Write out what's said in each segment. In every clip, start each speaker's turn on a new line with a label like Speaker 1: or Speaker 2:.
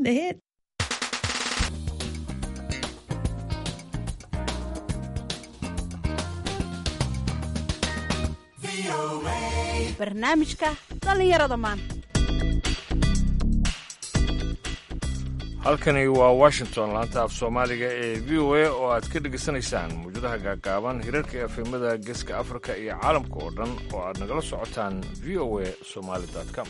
Speaker 1: ahead. barnaamijka dhallinyarada maanta
Speaker 2: halkani waa washington laanta af soomaaliga ee v o a oo aad ka dhegaysanaysaan mawjadaha gaagaaban hirarka efemada geeska afrika iyo caalamka oo dhan oo aad nagala socotaan v o a somaali com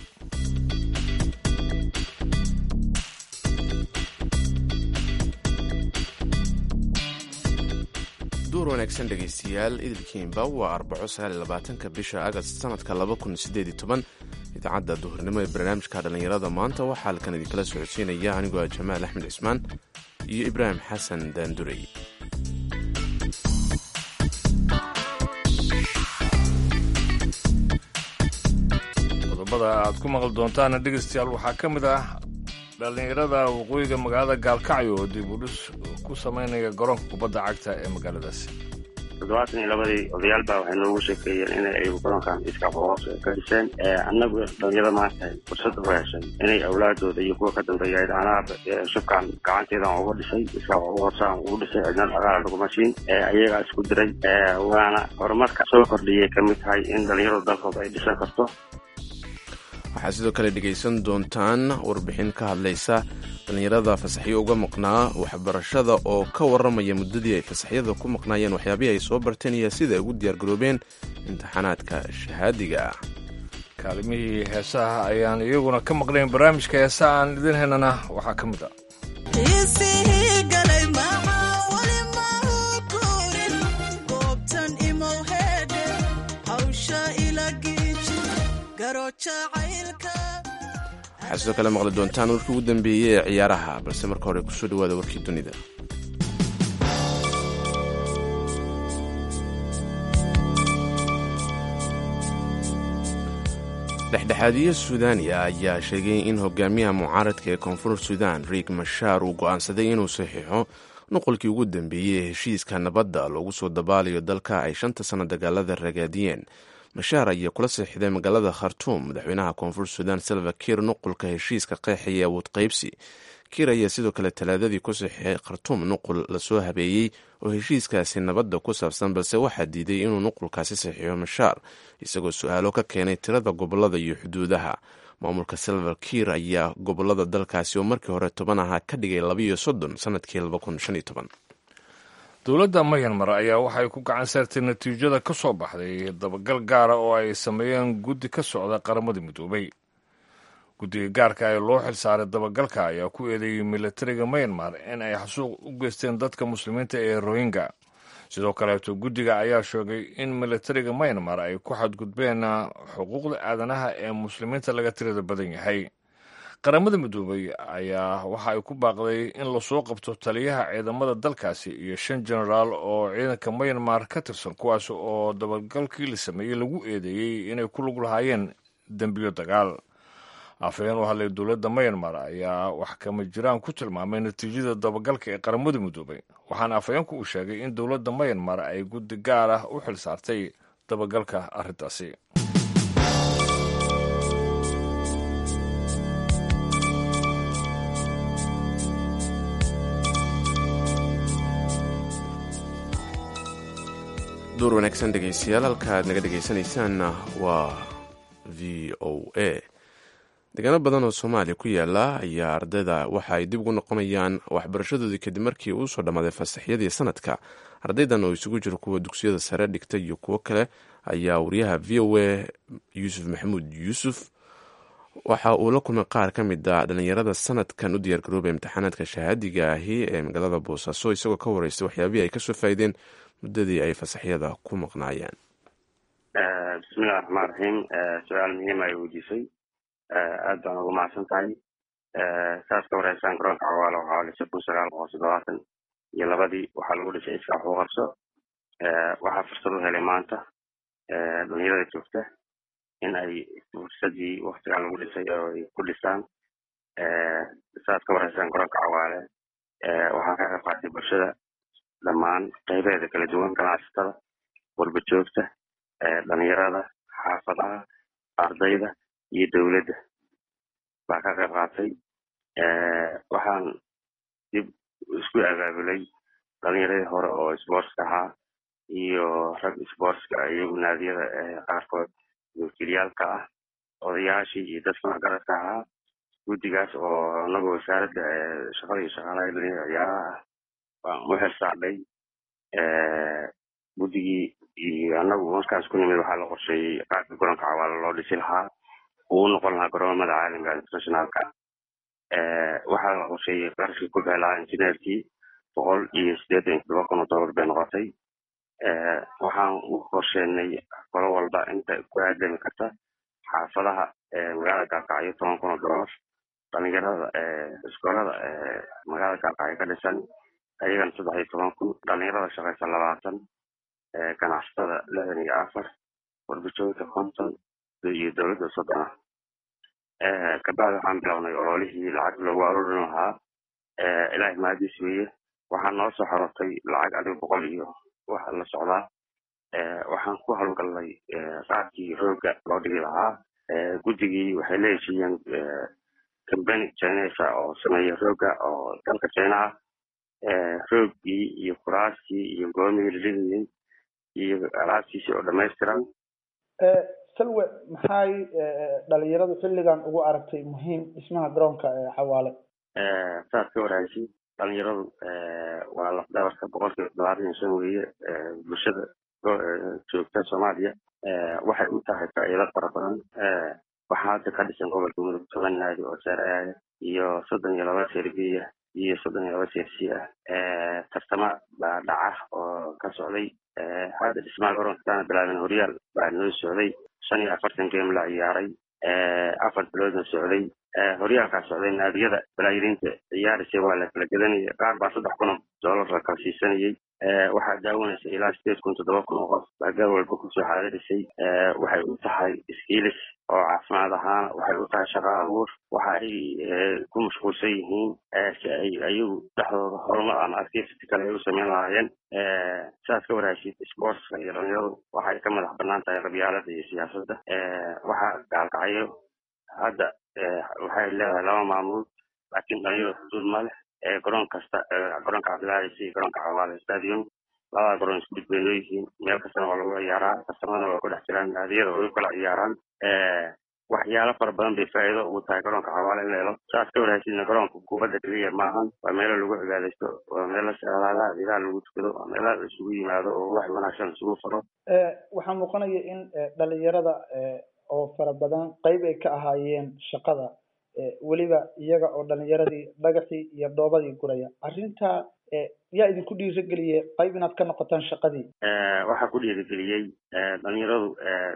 Speaker 3: duur wanaagsan dhegaystayaal idilkiinba waa arbaco sagaaliyolabaatanka bisha agast sanadka laba kun sideed iyo toban idaacadda duhurnimo ee barnaamijka dhallinyarada maanta waxaa halkan idinkala socodsiinaya anigoo ah jamaal axmed cismaan iyo ibraahim xasan daandurey
Speaker 2: qodobada aad ku maqli doontaana dhegaystayaal waxaa ka mid ah dhallinyarada waqooyiga magaalada gaalkacyo oo dib u dhis ku samaynaya garoonka kubadda cagta ee magaaladaasi
Speaker 4: toddobaatan iyo labadii odayaal baa waxay noogu sheekeeyeen inay ayagu garoonkan iska hoos ka dhiseen annagu dhalinyarada maanta fursada u heshay inay awlaadooda iyo kuwa ka dambeeya anaha shubkan gacanteedan uga dhisay iska hoosaan ugu dhisay cidna dhaqaala laguma siin ayagaa isku diray waana horumarka soo kordhiyay ka mid tahay in dhalinyaradu dalkooda ay dhisan karto
Speaker 3: waxaad sidoo kale dhegaysan doontaan warbixin ka hadlaysa dhallinyarada fasaxyo uga maqnaa waxbarashada oo ka warramaya muddadii ay fasaxyada ku maqnaayeen waxyaabihii ay soo barteen iyo sida ay ugu diyaargaroobeen imtixaanaadka shahaadiga ah
Speaker 2: kaalimihii heesaha ayaan iyaguna ka maqnayn barnaamijka heesaha aan idin helnana waxaa ka mid ah
Speaker 3: waxaad sidoo kale maqli doontaan warkii ugu dambeeyey ee ciyaaraha balse marka hore kusoo dhawaada warkii dunida dhexdhexaadiye suudaaniya ayaa sheegay in hogaamiyaha mucaaradka ee koonfur suudaan riik mashaar uu go'aansaday inuu saxiixo nuqolkii ugu dambeeyey ee heshiiska nabadda loogu soo dabaalayo dalka ay shanta sanno dagaalada ragaadiyeen mashaar ayaa kula saxiixday magaalada khartuum madaxweynaha koonfur suudaan salva kiir nuqulka heshiiska qeexaya awood qaybsi kiir ayaa sidoo kale talaadadii ku saxiixay khartuum nuqul lasoo habeeyey oo heshiiskaasi nabadda ku saabsan balse waxaa diiday inuu nuqulkaasi saxiixo mashaar isagoo su-aalo ka keenay tirada gobolada iyo xuduudaha maamulka salva kiir ayaa gobolada dalkaasi oo markii hore toban ahaa ka dhigay labiiyo soddon sanadkii laba kun shan iyo toban
Speaker 2: dowladda mayanmar ayaa waxay ku gacan saartay natiijada ka soo baxday dabagal gaara oo ay sameeyeen guddi ka socda qaramada midoobay guddiga gaarka ee loo xilsaaray dabagalka ayaa ku eedeeyey militariga mayanmar in ay xasuuq u geysteen dadka muslimiinta ee rohingya sidoo kaleeto guddiga ayaa sheegay in militariga mayanmar ay ku xadgudbeen xuquuqda aadanaha ee muslimiinta laga tirada badan yahay qaramada midoobay ayaa waxa ay ku baaqday in lasoo qabto taliyaha ciidamada dalkaasi iyo shan jenaraal oo ciidanka mayanmar ka tirsan kuwaas oo dabagalkii la sameeyey lagu eedeeyey inay ku lug lahaayeen dembiyo dagaal afhayeen u hadlay dowladda mayanmar ayaa wax kama jiraan ku tilmaamay natiijada dabagalka ee qaramada midoobay waxaana afhayeenku uu sheegay in dowladda mayanmar ay guddi gaar ah u xil saartay dabagalka arrintaasi
Speaker 3: duur wanaagsan dhegaystayaal halka aad naga dhegaysanaysaanna waa v o a deegaano badan oo soomaaliya ku yaala ayaa ardayda waxa ay dib ugu noqonayaan waxbarashadoodii kadib markii uu soo dhammaaday fasaxyadii sanadka ardaydan oo isugu jiro kuwa dugsiyada sare dhigta iyo kuwo kale ayaa wariyaha v o a yuusuf maxamuud yuusuf waxa uu la kulmay qaar ka mid a dhallinyarada sanadkan u diyaargaroobay imtixaanaadka shahaadiga ahi ee magaalada boosaaso isagoo ka wareystay waxyaabihii ay kasoo faa'iideen muddadii ay fasaxyada ku maqnaayeen
Speaker 4: bismillahi raxmaan raxiim su-aal muhiim ay weydiisay aad baan uga mahadsan tahay saas ka wareysaan garoonka cawaalo waxaa dhisay kun sagaal boqol toddobaatan iyo labadii waxaa lagu dhisay iska waxu qabso waxaa fursad u helay maanta dhalinyarada joogta in ay fursadii waktigan lagu dhisay oo ay ku dhisaan saas ka wareysaan garoonka cawaale waxaa ka qayb qaatay bulshada dhammaan qaybaheeda kala duwan ganacsatada walba joogta dhalinyarada xaafadaha ardayda iyo dowladda baa ka qayb qaatay waxaan dib isku abaabulay dhalinyaradii hore oo sportska ahaa iyo rag sportska iyagu naadiyada qaarkood wakiilyaalka ah odayaashii iyo dadkii waxgaradka ahaa guddigaas oo anagoo wasaaradda shaqada iyo shaqaalaha dhalinyarada ciyaaraha ah waan u xilsaarnay guddigii iyo anagu markaas ku nimid waxaa la qorsheeyey qaabka garoonka cawaalo loo dhisi lahaa uu noqon lahaa garoomada caalamiga internationalka waxaa la qorsheeyey qarashkii ku bixi lahaa injineerkii boqol iyo siddeetan iyo todoba kun oo dollar bay noqotay waxaan u qorsheenay qolo walba inta ku aadami karta xaafadaha magaalada gaalkacyo toban kun oo dollar dhalinyarada iskoolada magaalada gaalkacyo ka dhisan ayagana saddex iyo toban kun dhalinyarada shaqaysa labaatan ganacsatada lixdan iyo afar warbajoogta konton iyo dowladda soddon ah kabacdi waxaan bilownay ololihii lacag loogu aruurin lahaa ilaahay mahadiis weeye waxaa noo soo xorotay lacag adiga boqol iyo waxa la socdaa waxaan ku howlgalnay qaabkii rooga loo dhigi lahaa guddigii waxay la heshiiyeen cambany chinesa oo sameeya rooga oo dalka china ah roogii iyo kuraastii iyo goomihii la dhigayay iyo alaabtiisii oo dhamaystiran
Speaker 5: salwe maxay dhalinyaradu xilligan ugu aragtay muhiim dhismaha garoonka xawaale
Speaker 4: saad ka waraysi dhalinyaradu waa lafdabarka boqolkiiba todobaatan iyo shan weeye bulshada joogta soomaaliya waxay u tahay faa'iido fara badan waxaa hadda ka dhisan gobolka mudug toban naadi oo saaraya iyo soddon iyo laba serbiya iyo soddon iyo laba sersi ah tartama baa dhaca oo ka socday hadda dhismaha garoonka kaana bilaabin horyaal baa noo socday shan iyo afartan game la ciyaaray afar biloodna socday horyaalkaa socday naadiyada balaayirinta ciyaarisay waa la kala gedanayay qaar baa saddex kun oo dollar la kala siisanayay waxaa daawanaysa ilaa sideed kun toddoba kun oo qof baa gaal walba kusoo xaadirisay waxay u tahay iskiilis oo caafimaad ahaana waxay u tahay shaqa abuur waxa ay ku mashquulsan yihiin si ay ayagu dhexdooda horumar ama activity kale ay u sameyn lahaayeen sidaad ka waraysid sportska iyo dhalinyaradu waxay ka madax banaan tahay qabyaalada iyo siyaasadda waxaa gaalkacyo hadda waxay leedahay laba maamuul laakiin dhalinyarada xuduud ma leh garoon kasta garoonka cabdilaadis iyo garoonka cawaale stadium labada garoon isku mid bay leeyihiin meel kastana waa lagu ciyaaraa tartamada waa ku dhex jiraan naadiyada way u kala ciyaaraan waxyaalo fara badan bay faa'iido ugu tahay garoonka xawaale in la helo saas ka warhaysidna garoonka kubadda keliya maahan waa meelo lagu cibaadaysto waa meelo salaadaha ciidaha lagu tukado waa meelo la isugu yimaado oo wax wanaagsan isugu faro
Speaker 5: waxaa muuqanaya in dhalinyarada oo fara badan qayb ay ka ahaayeen shaqada weliba iyaga oo dhalinyaradii dhagaxii iyo dhoobadii guraya arrinta yaa idinku dhiirigeliyey qayb inaad ka noqotaan shaqadii
Speaker 4: waxaa ku dhiirigeliyey dhalinyaradu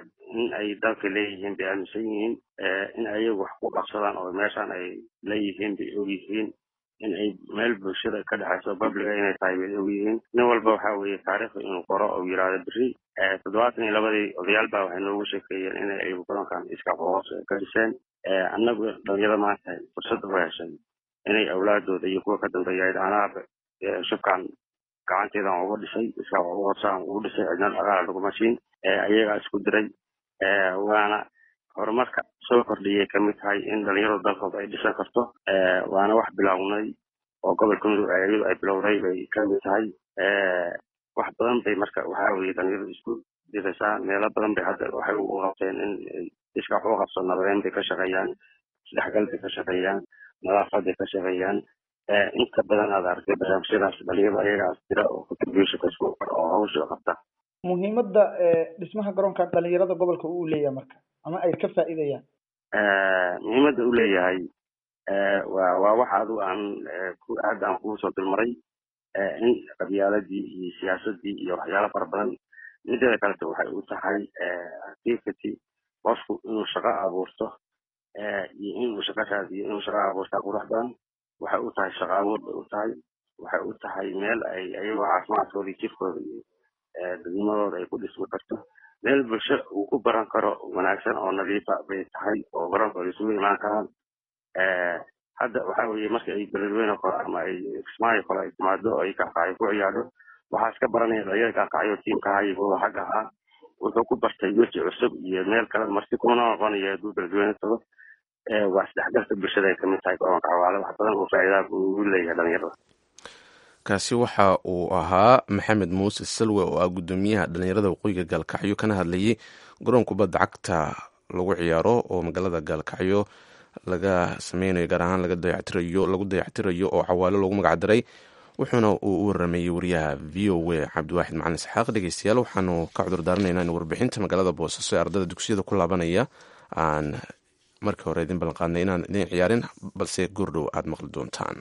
Speaker 4: in ay dalka leeyihiin bay aaminsan yihiin in ayagu wax ku qabsadaan oo meeshaan ay leeyihiin bay og yihiin in ay meel bulshada ka dhexayso babliga inay tahay bay og yihiin nin walba waxa weeye taariikhda inuu qoro oo yiraahdo berri toddobaatan iyo labadii odayaal baa waxay noogu sheekeeyeen inay ayagu garoonkan iska qoos ka dhiseen annagu dhalinyarada maanta fursad u heshay inay awlaadooda iyo kuwa ka dambeeya ay dhaanaaba shubkan gacanteedan uga dhisay iska ugu horsaan ugu dhisay cidna dhaqaala laguma siin ayagaa isku diray waana horumarka soo kordhiyay kamid tahay in dhalinyaradu dalkooda ay dhisan karto waana wax bilownay oo gobolka mudug ayadu ay bilowday bay kamid tahay wax badan bay marka waxaa weye dhalinyaradu isku diraysaa meelo badan bay hadda waxay u qabteen in iska wax u qabso nabadeyn bay ka shaqeeyaan isdhexgal bay ka shaqeeyaan nadaafad bay ka shaqeeyaan inta badan aad aragtay barnaamijyadaas dhalinyarada ayagaas jira oo contributionka isku oo hawsha qabta
Speaker 5: muhiimadda dhismaha garoonka dhalinyarada gobolka uu leeyahay marka ama ay ka faa'iidayaan
Speaker 4: muhiimadda uu leeyahay waa waa waxa adigu aan hadda aan kugu soo dulmaray in qabyaaladii iyo siyaasadii iyo waxyaalo fara badan mideeda kaleta waxay u tahay activity qofku inuu shaqo abuurto iyo inuu shaqo raadiyo inuu shaqo abuurtaa qurux badan waxay u tahay shaqo abuur bay u tahay waxay u tahay meel ay ayagoo caafimaadkooda iyo jirkooda iyo dadnimadooda ay ku dhismi karto meel bulsho uu ku baran karo wanaagsan oo nadiifa bay tahay oo garoonkooda isugu imaan karaan hadda waxa weeye marka ay beledweyne kore ama ay kismaayo kale ay timaado oo ay kaakacyo ku ciyaadho waxaa iska baranaya dhalinyar kaakacyo tiimka hayigooda xagga ahaa wuxuu ku bartay weji cusub iyo meel kale marti kuma noqonaya hadduu beledweyne tago waa isdhexgalka bulshada ay kamid tahay garoonka cawaale wax badan oo faa'iidaha uu leeyahay dhalinyarada
Speaker 3: kaasi waxa uu ahaa maxamed muuse salwe oo ah guddoomiyaha dhalinyarada waqooyiga gaalkacyo kana hadlayay garoon kubadda cagta lagu ciyaaro oo magaalada gaalkacyo laga sameynayo gaar ahaan laga dayactirayo lagu dayactirayo oo cawaalo loogu magacdaray wuxuuna uu u warameeyey wariyaha v o a cabdiwaaxid macalin isxaaq dhegeystayaal waxaanu ka cudur daaranaynaa in warbixinta magaalada boosaaso ee ardada dugsiyada ku laabanaya aan markii hore idin ballanqaadnay inaan idin ciyaarin balse goordhow aada maqli doontaan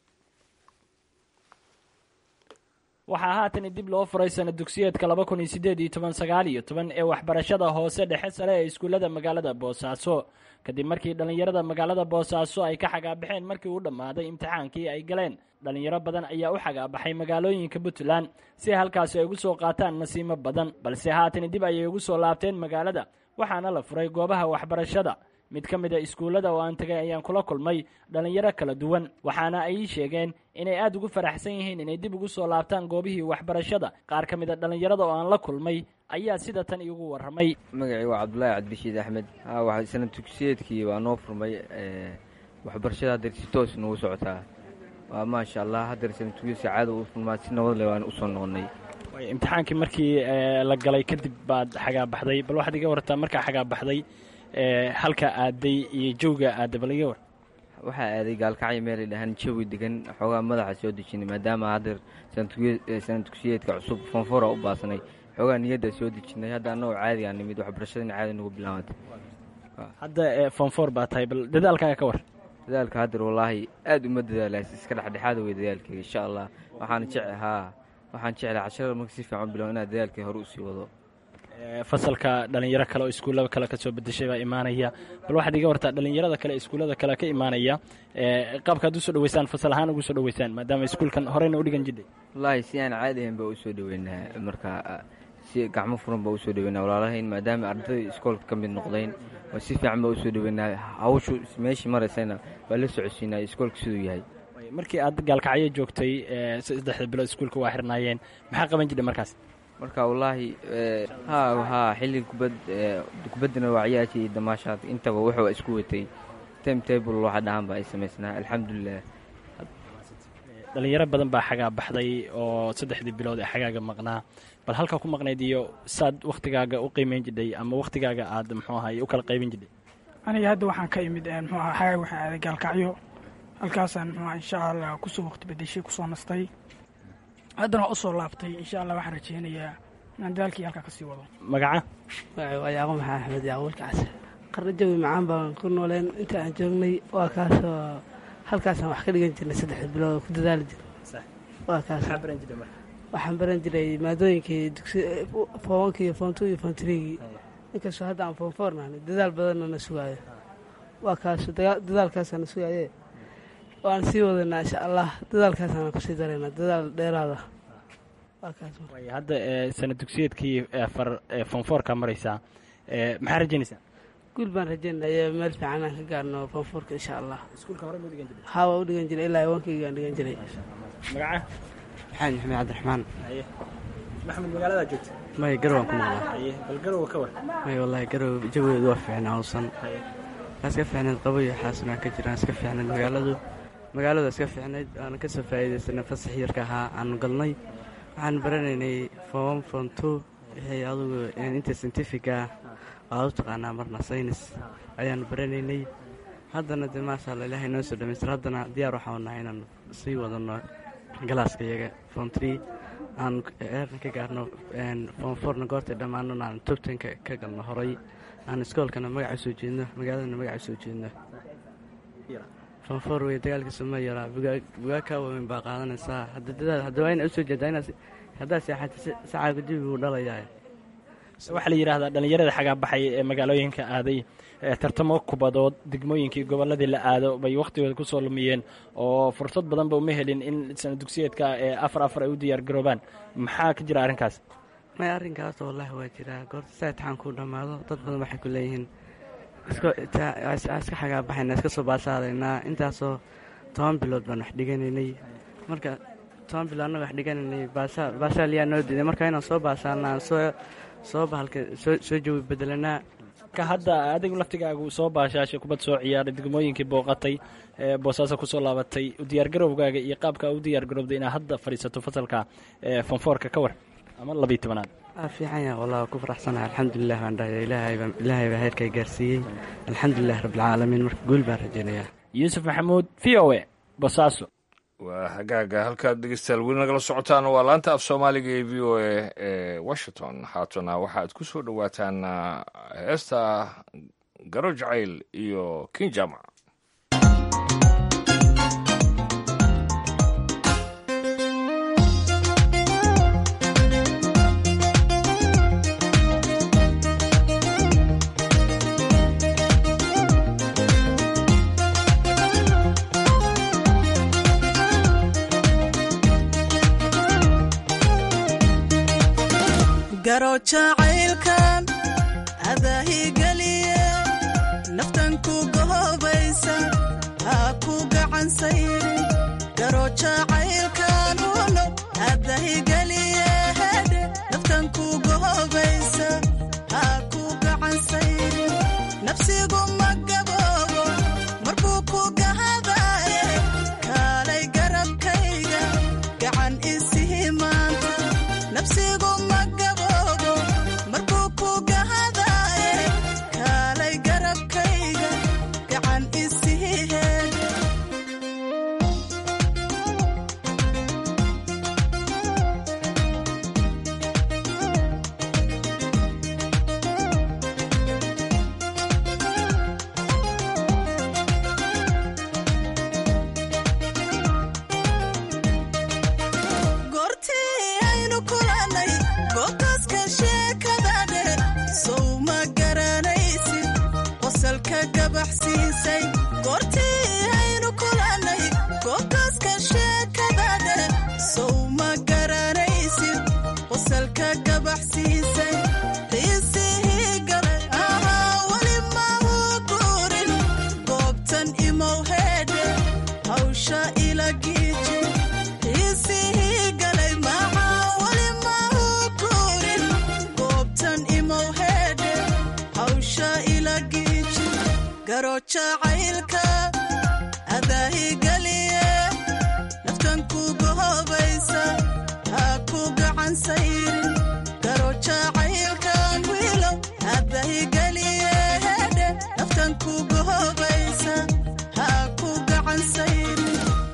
Speaker 6: waxaa haatan dib loo furay sana dugsiyeedka laba kun iyo sideed iyo toban sagaal iyo toban ee waxbarashada hoose dhexe sare ee iskuullada magaalada boosaaso kadib markii dhallinyarada magaalada boosaaso ay ka xagaabaxeen markii uu dhammaaday imtixaankii ay galeen dhallinyaro badan ayaa u xagaabaxay magaalooyinka puntland si halkaasi ay ugu soo qaataan nasiimo badan balse haatan dib ayay ugu soo laabteen magaalada waxaana la furay goobaha waxbarashada mid ka mid a iskuullada oo aan tegay ayaan kula kulmay dhallinyaro kala duwan waxaana ay ii sheegeen inay aada ugu faraxsan yihiin inay dib ugu soo laabtaan goobihii waxbarashada qaar ka mid a dhallinyarada oo aan la kulmay ayaa sida tan iigu warramay
Speaker 7: magacii waa cabdulaahi cabdishiid axmed ha sana dugsiyeedkii waa noo furmay waxbarashada haddeer si toos noogu socotaa waa maasha allah haddeer sana dugsiyeed si caada u furmaa si nabad leh waan usoo noqonnay
Speaker 6: imtixaankii markii la galay kadib baad xagaabaxday bal waxaad iga wartaa markaa xagaabaxday halka aaday iyo jawga aaday bal iga war
Speaker 7: waxaa aaday gaalkacyo meelay dhahaan jawi degan xoogaa madaxa soo dejinay maadaama haddeer sana dugsiyeedka cusub foonfora u baasanay xoogaa niyadda soo dejinay hadda annagoo caadi aan nimid waxbarashadana caadi nagu bilaabantay
Speaker 6: hadda foonfor baa tahay bal dadaalkaaga ka war
Speaker 7: dadaalka haddeer wallaahi aad uma dadaalaas iska dhexdhexaada wey dadaalkeyga insha allah waxaan jec haa waxaan jeclay casharada marka si fiican bilow inaad dadaalkay hore usii wado
Speaker 6: fasalka dhalinyaro kale oo iskuullada kale kasoo bedeshay baa imaanaya bal waxaad iga wartaa dhalinyarada kale iskuullada kale ka imaanaya qaabkaad usoo dhaweysaan fasal ahaan ugu soo dhaweysaan maadaama iskuulkan horeyna udhigan jidhay
Speaker 7: wallaahi si aan caadi ahayn baa usoo dhaweynaa marka si gacmo furan baa usoo dhaweynaa walaalahayn maadaama ardayda iskoolka ka mid noqdayn oo si fiican baa usoo dhaweynaa hawshu meeshii maraysayna waa la socodsiinaa iskoolka siduu yahay
Speaker 6: markii aad gaalkacyo joogtay saddexda bilood iskuulka waa xirnaayeen maxaa qaban jidhay markaas
Speaker 7: marka wallaahi ha haa xilliga kubad kubaddana waa ciyaarkii iyo damaashaad intaba wuxuu isku watay time table waxa dhahan ba ay samaysnaa alxamdulilah
Speaker 6: dhalinyaro badan baa xagaa baxday oo saddexdii bilood ee xagaaga maqnaa bal halkaa ku maqnayd iyo saad wakhtigaaga u qiimeyn jidhay ama wakhtigaaga aad muxuu ahay u kala qaybin jidhay
Speaker 8: aniga hadda waxaan ka imid muxuu aha xagaag waxaan aaday gaalkacyo halkaasaan muxuu aha insha allah kusoo waqti bedeshay kusoo nastay haddana waa usoo laabtay insha allah waxaan rajeynayaa inaan dadaalkii halkaa kasii wado
Speaker 6: magaca
Speaker 9: magaci waa yaaqo maxaa axmed yaaqo walkaas qarno jawi macaan baan ku nooleen inta aan joognay waa kaasoo halkaasaan wax ka dhigan jirnay saddexda bilood ku dadaali jirnay waa kaas waxaan baran jiray maadooyinkii dugsi foonka iyo foon two iyo foon threegii inkastoo hadda aan foon four nahnay dadaal badanna na sugaayo waa kaas dadaalkaasaa na sugaaye waan sii wadanaa insha allah dadaalkaasaan kusii daraynaa dadaal dheeraada
Speaker 6: hadda sana dugsiyeedkii foonfoorka maraysaa maxaa rajeynaysaa
Speaker 9: guul baan rajeynaya meel fiican aan ka gaarno foonfoorka insha allah haa waa u dhigan jiray ilaa iwankaygaan dhigan jiray
Speaker 6: magaca
Speaker 10: maxamed maxamed cabdiraxmaan
Speaker 6: maxamed magaaladaa joogta
Speaker 10: maya garowaan ku noolaa
Speaker 6: bal garowa ka war
Speaker 10: maya wallaahi garow jawigeedu waa fiicnaa hawsan waa iska fiicnayd qaboyo xaasimaa ka jiraan iska fiicnayd magaaladu magaalada iska fiicnayd aanu ka soo faa'iidaysanay fasax yarka ahaa aanu galnay waxaan baranaynay foom fom two wixii adugu inta scientifica waad u taqaanaa marna saynis ayaanu baranaynay haddana dee maasha alla ilaahay noo soo dhamaystir haddana diyaar waxaanu nahay inaan sii wadano galaaska iyaga fom tree aan eerna ka gaarno fom fourna goortay dhammaanona aan tobtanka ka galno horay aan iskoolkana magaca soo jeedno magaaladana magaca soo jeedno fonfor wey dagaalkiisa ma yaraa bugaa kaa waaweyn baa qaadanaysaa haddaba ina usoo jeedaa inaad haddaad seexata sacaaga jawi buu dhalayaa
Speaker 6: waxaa la yidhaahdaa dhallinyarada xagaa baxay ee magaalooyinka aaday tartamo kubadood degmooyinkii gobolladii la aado bay wakhtigooda kusoo lumiyeen oo fursad badanba uma helin in sana dugsiyeedka ee afar afar ay u diyaar garoobaan maxaa ka jira arrinkaas
Speaker 10: may arrinkaas wallaahi waa jiraa goorta saa itixaan kuu dhammaado dad badan waxay ku leeyihiin iska xagaabaxayna iska soo baasaadaynaa intaasoo toban bilood baan wax dhiganaynay marka toban bilood annaga wax dhiganaynay baasaaliyaa noo diiday marka inaan soo baasaanaa soo soo bahalka soo jawi bedelanaa
Speaker 6: ka hadda adigu laftigaagu soo baashaashay kubad soo ciyaaray degmooyinkii booqatay ee boosaaso kusoo laabatay diyaargarowgaaga iyo qaabka u diyaargarowday inaad hadda fadhiisato fasalka fonfoorka ka war ama labiiy tobanaad
Speaker 10: waa fiican yahay wallah ku faraxsanahay alxamdulilah baan dhahaya ilaahay baa ilaahay baa heerkay gaarsiiyey alxamdulilah rabbilcaalamiin marka guul baan rajaynayaa
Speaker 6: yuusuf maxamuud v o e bosaaso
Speaker 2: waa hagaaga halkaad dhegeystayaal weli nagala socotaan waa laanta af soomaaliga ee v o a ee washington haatana waxaad ku soo dhowaataan heesta garo jacayl iyo kin jaamac
Speaker 11: garo jacaylkan adaahigeliye naftan ku gohobaysa ha ku gacan sayrin garo jacaylkan uno adahigeliye hedhe naftan ku gohobaysa ha ku gacan sayrin nafsigu ma gaboobo markuu ku gahadaye kaalay garabkayga gacan isihi maanta nafsigu ma gaboobo markuu ku gahadaye kaalay garabkayga gacan isihi heed goortii aynu kulannay gootaska sheekadadhe sow ma garanaysid qosalka gabaxsiisay goortii aynu kulannay gootaska sheekadadhe sow ma garanaysid qosalka gabaxsiisay qiisihii galay ahaa weli ma uu guurin goobtan imow heedhe hawsha ila giiji qiisihii galay maxaa weli ma uu guurin goobtan imow heedhe hawsha ila giiji garo jacaylka adaahigeliye naftan ku gohobaysa ha ku gacan sayrin garo jacaylkan wiilow adaahigeliye hedhe naftan ku gohobaysa ha ku gacan sayrin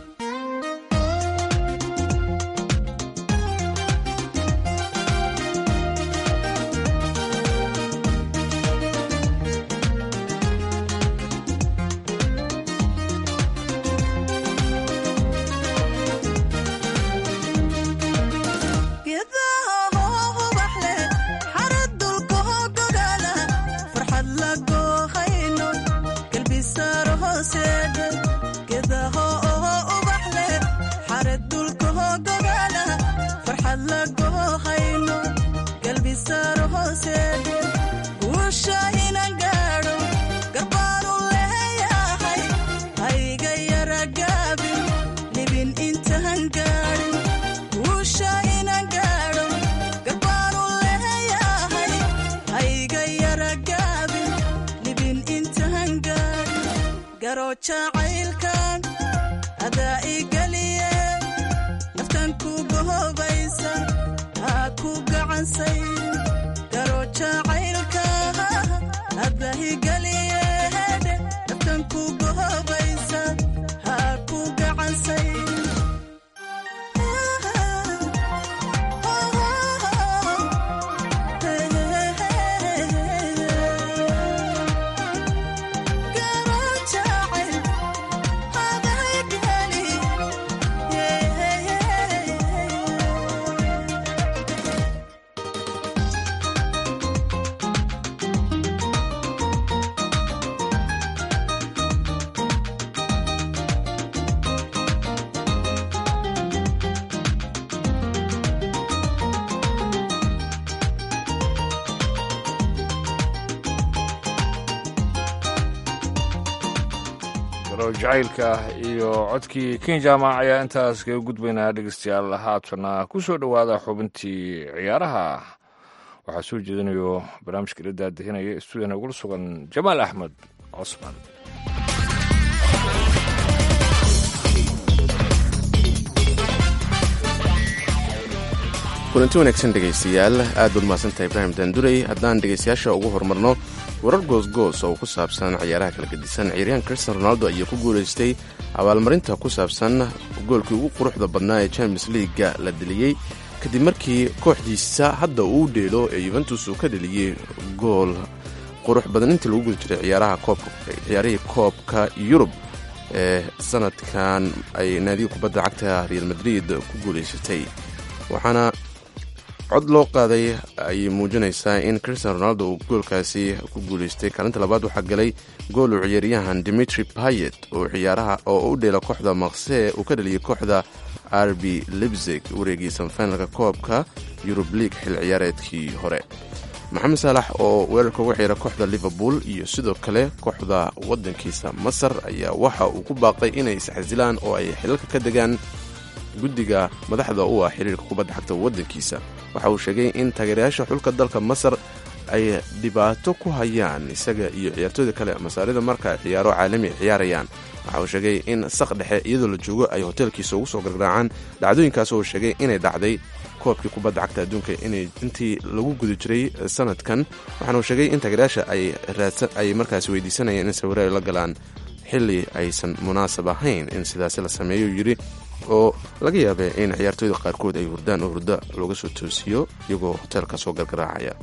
Speaker 11: geedaha hoo ubax leh xarad dulkaho gogaala farxad la goohayno galbisaaro hooseedhe geedaha oo ubax leh xarad dulkaho gogaala farxad la goohayno galbisaaro hooseedhe guusha inan gaadho garbaanu leeyahay hayga yara gaabin libin intaan gaadhin guusha inan gaadho garbaanu leeyahay hayga yara gaabin libin intaan gaadhin garo jacaylkan adaa igeliye naftan ku gohobaysa ha ku gacansay garo jacaylka adaa igeliye hedhe naftan ku gohobaysa ha ku gacansay
Speaker 2: garo jacaylka iyo codkii kin jaamac ayaa intaas kaga gudbaynaa dhegeystayaal haatana ku soo dhowaada xubintii ciyaaraha waxaa soo jeedinayo barnaamijka ila daadihinaya stuudiyana ugula sugan jamaal axmed cosman
Speaker 3: kulanti wanaagsan dhegaystayaal aad baad mahadsantahay ibraahim daandurey haddaan dhegaystayaasha ugu horumarno warar goosgoos oo ku saabsan ciyaaraha kala gedisan ciyaaryahan cristian ronaldo ayaa ku guulaystay abaalmarinta ku saabsan goolkii ugu quruxda badnaa ee champions leaga la deliyey kadib markii kooxdiisa hadda uu dheelo ee yuventus uu ka dheliyey gool qurux badan intii lagu guda jiray ciyaarihii koobka yurub ee sanadkan ay naadiga kubadda cagta real madrid ku guulaysatay waxaana cod loo qaaday ayay muujinaysaa in cristian ronaldo uu goolkaasi ku guulaystay kaalinta labaad waxaa galay gool uu ciyaaryahan dimitri payet oo ciyaaraha oo u dheela kooxda maqse uu ka dheliyay kooxda rb libzig wareegii sanfinalka koobka yurub league xil ciyaareedkii hore maxamed saalax oo weerarka uga ciyaara kooxda liverpool iyo sidoo kale kooxda wadankiisa masar ayaa waxa uu ku baaqay inay isxasilaan oo ay xilalka ka degaan guddiga madaxda u ah xiriirka kubadda xagta waddankiisa waxa uu sheegay in taageerayaasha xulka dalka masar ay dhibaato ku hayaan isaga iyo ciyaartooyda kale masaarida marka ciyaaro caalami ay ciyaarayaan waxa uu sheegay in saq dhexe iyadoo la joogo ay hoteelkiisa ugu soo gargaraacaan dhacdooyinkaas oo sheegay inay dhacday koobkii kubadda cagta adduunka inay intii lagu guda jiray sanadkan waxaana uu sheegay in taageerayaasha ay markaas weydiisanayeen in sawiro ay la galaan xilli aysan munaasab ahayn in sidaasi la sameeyo yidhi oo laga yaabay in ciyaartooyda qaarkood ay hurdaan oo hurdo looga soo toosiyo iyagoo hoteelka soo gargaraacaya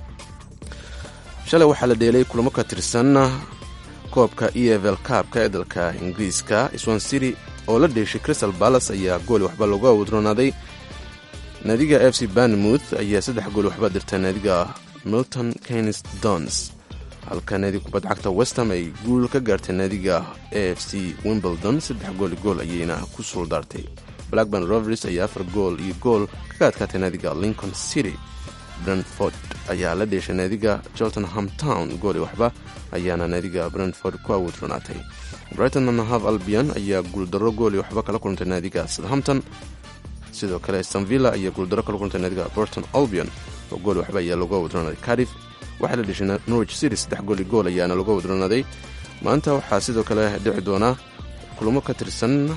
Speaker 3: shalay waxaa la dheelay kulamo ka tirsan koobka e evel kaabka ee dalka ingiriiska swan city oo la dheeshay crystal balas ayaa gooli waxba loogu awdronaaday naadiga f c banmouth ayaa saddex gooli waxba dirta naadiga milton keynes dons halka naadiga kubadda cagta westham ay guul ka gaartay naadiga a f c wimbledon saddex gooli gool ayayna ku suuldaartay blackburn rovers ayaa afar gool iyo gool kaga adkaatay naadiga lincoln city brentford ayaa la dheeshay naadiga cheltenham town gooli waxba ayaana naadiga brentford ku awoodronaatay brighton and hove albion ayaa guuldarro gooli waxba kala kulantay naadiga southampton sidoo kale stanvilla ayaa guuldarro kala kulantay naadiga borton albion oo gooli waxba ayaa loogu awoodronaaday cardiff waxaa la dheshay norwich city saddex gooli gool ayaana looga wadronaaday maanta waxaa sidoo kale dhici doona kulamo ka tirsan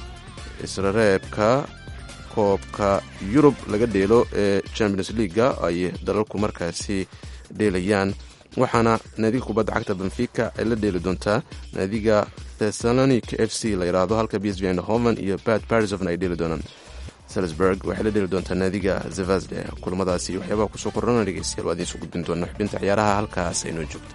Speaker 3: israreebka koobka yurub laga dheelo ee champions leaga ay dalalku markaasi dheelayaan waxaana naadiga kubadda cagta benfica ay la dheeli doontaa naadiga thessalonic f c la yidhaahdo halka b s v hoven iyo bat barisovna ay dheeli doonaan salisburg waxay la dheeli doontaa naadiga zevasde kulamadaasi waxyaabaha kusoo korana dhegeystayaal waa idiin soo gudbin doona xubinta ciyaaraha halkaas aynoo joogto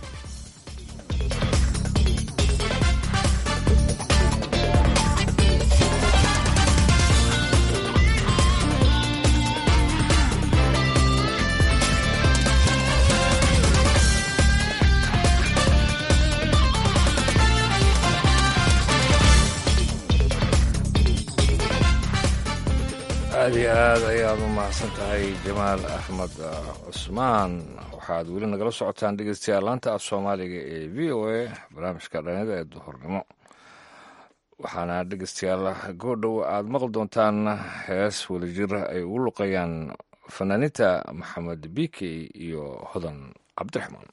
Speaker 2: aad iyo aad ayaad u mahadsan tahay jamaal axmed cusmaan waxaad weli nagala socotaan dhegeystayaal laanta af soomaaliga ee v o a barnaamijka dhallinyada ee duhurnimo waxaana dhegeystayaal goodhow aad maqli doontaan hees wadajir ay ugu luqayaan fanaaniinta maxamed bikey iyo hodan cabdiraxmaan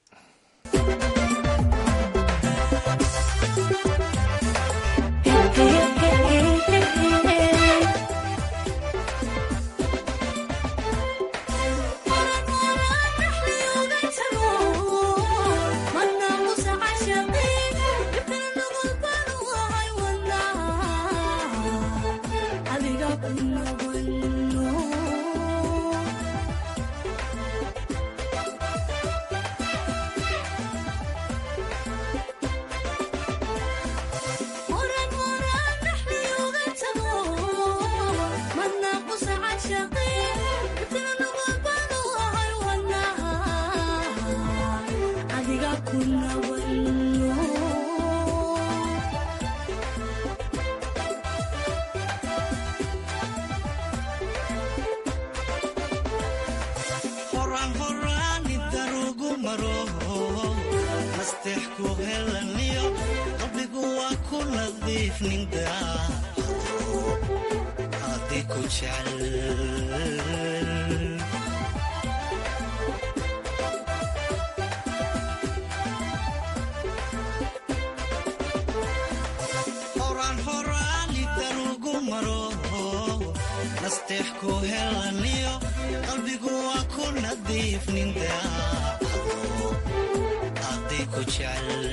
Speaker 11: nasteex ku helaniyo qalbigu waa ku nadiif nin daacado aday ku jecel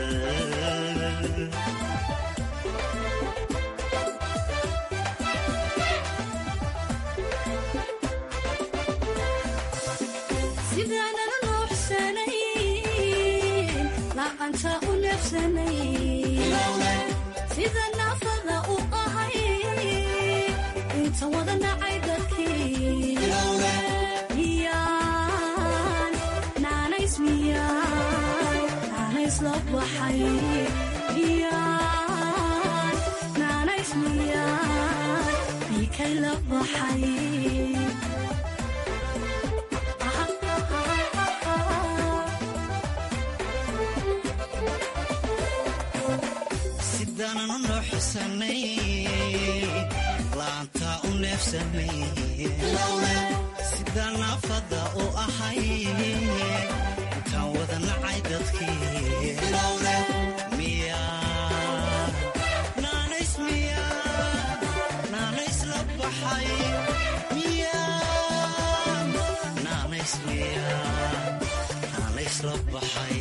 Speaker 12: sidaanan u nuuxsanayn lacanta u neefsanayn sida naafada u ahay inta wada nacay dadkii miyaan naanays miyaan naanays la baxay miyaan naanays miyaan biikay la baxay
Speaker 11: sidaanan u nooxsanay laanta u neefsanay sidaan naafada u ahay intaan wada nacay dadkii miyaa naanays miyaa naanays la baxay miyaa naanays miyaa naanays la baxay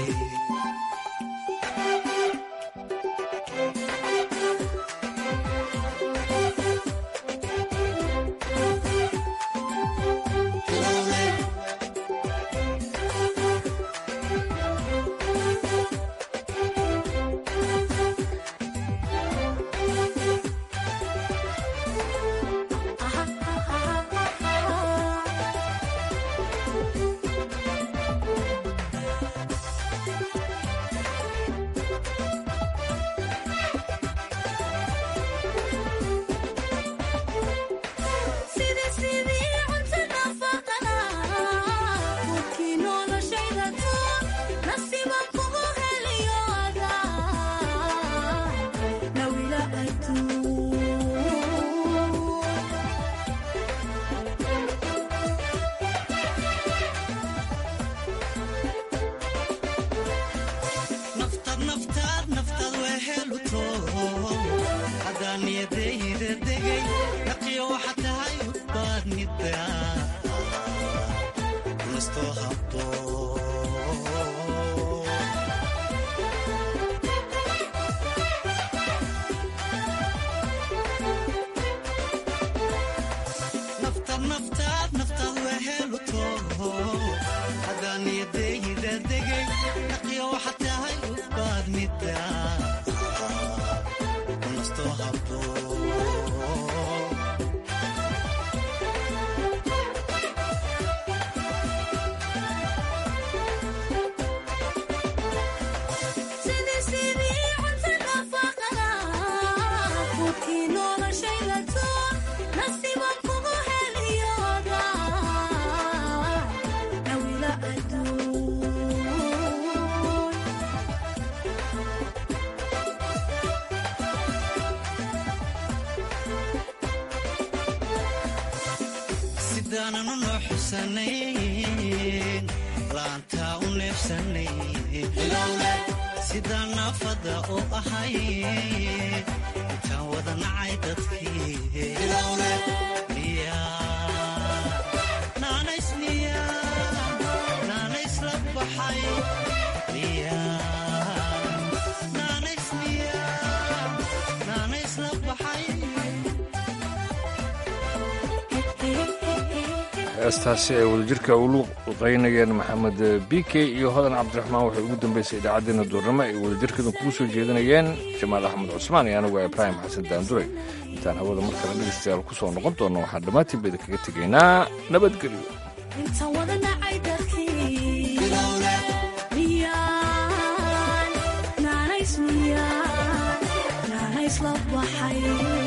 Speaker 12: Sidii sidii cunto nafaqada Qofkii noloshayda tuur Nasiibaan kugu heliyo adaa Nawila adduun
Speaker 11: naftaad naftaad naftaad waa heluto haddaan niyadayda degay naqiyo waxaa tahay udbaadnida nastoo habbo naftaad naftaad naftaad waa heluto haddaan niyadayda degay naqiyo waxaa tahay udbaadnida nastoo habbo
Speaker 12: Sidii sidii cunto nafaqada Qofkii noloshayda tuur Nasiibaan kugu heliyo adaa Nawila adduun
Speaker 11: sidaanan u nooxsanayn laanta u neefsanayn sidaan naafada u ahay intaan wada nacay dadkii miyaa naanays miyaa naanays la baxay miyaa naanays miyaa naanays la baxay
Speaker 2: heestaasi ay wadajirka ulu qaynayeen maxamed bike iyo hodan cabdiraxmaan waxay ugu dambeysay idaacaddeenna duurnimo ay wadajirkeedan kugu soo jeedinayeen jamaal axmed cusmaan iyo anigu ibraahim xasan daanduray intaan hawada mar kale dhegeystayaal ku soo noqon doonno waxaan dhammaantiin bayda kaga tegaynaa nabadgelyo
Speaker 12: inta wada nacay dadkii miyaan naanays miyaan naanays la baxay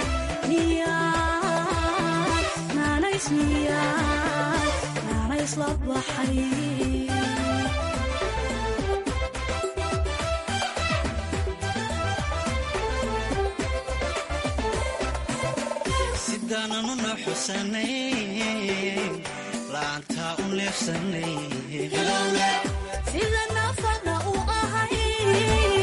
Speaker 12: miyaan naanays miyaan naanays la baxay
Speaker 11: sidaanan u nooxsanayn laanta u neefsanayn
Speaker 12: sida nafada u ahay